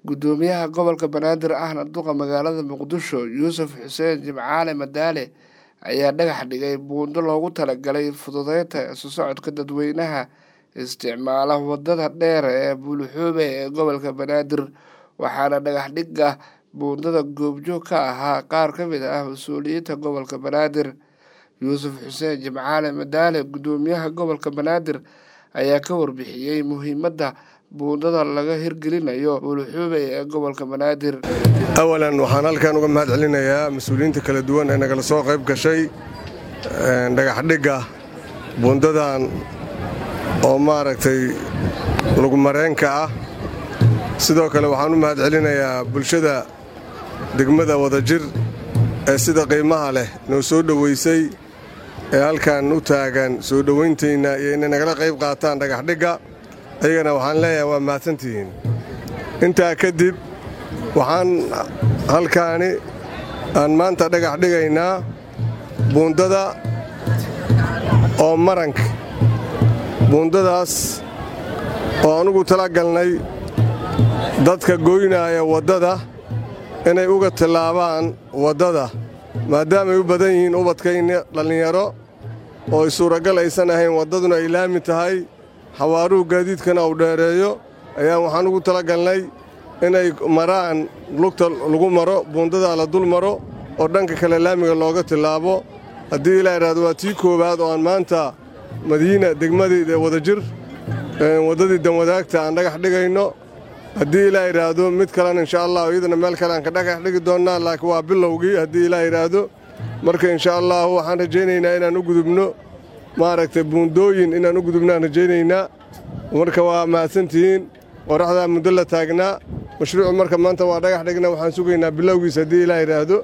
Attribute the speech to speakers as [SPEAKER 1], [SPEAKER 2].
[SPEAKER 1] gudoomiyaha gobolka banaadir ahna duqa magaalada muqdisho yuusuf xuseen jimcaale madaale ayaa dhagax dhigay buundo loogu talagalay fududeynta isu socodka dadweynaha isticmaala wadada dheer ee buulixuube ee gobolka banaadir waxaana dhagax dhigga buundada goobjoog ka ahaa qaar ka mid ah mas-uuliyiinta gobolka banaadir yuusuf xuseen jimcaale madaale gudoomiyaha gobolka banaadir ayaa ka warbixiyey muhiimadda buundada laga hirgelinayo buulixuube ee gobolka banaadir
[SPEAKER 2] awalan waxaan halkan uga mahad celinayaa mas-uuliyiinta kala duwan ee nagala soo qayb gashay dhagaxdhigga buundadan oo maaragtay lugmareenka ah sidoo kale waxaan u mahad celinayaa bulshada degmada wadajir ee sida qiimaha leh noo soo dhoweysay ee halkan u taagan soo dhowayntaynna iyo inay nagala qayb qaataan dhagaxdhigga ayagana waxaan leeyahay waa mahadsantihiin intaa kadib waxaan halkaani aan maanta dhagax dhigaynaa buundada oo maranka buundadaas oo anugu tala galnay dadka goynaaya waddada inay uga tillaabaan waddada maadaamay u badan yihiin ubadkayna dhallinyaro oo ay suuragal aysan ahayn waddaduna ay laami tahay xawaaruhu gaadiidkana uu dheereeyo ayaan waxaan ugu tala galnay inay maraan lugta lagu maro buundadaa la dul maro oo dhanka kale laamiga looga tillaabo haddii ilaa idhahdo waa tii koowaad oo aan maanta madiina degmadii wadajir waddadii danwadaagta aan dhagax dhigayno haddii ilaa idhaahdo mid kalena insha allah iyadana meel kale aan ka dhagax dhigi doonnaa laakiin waa bilowgii haddii ilaa idhaahdo marka insha allahu waxaan rajaynaynaa inaan u gudubno maaragtay buundooyin inaan u gudubnaan rajaynaynaa marka waa mahadsantihiin qoraxdaa muddo la taagnaa mashruucu marka maanta waa dhagax dhigna waxaan sugaynaa bilowgiis haddii ilaa idhaahdo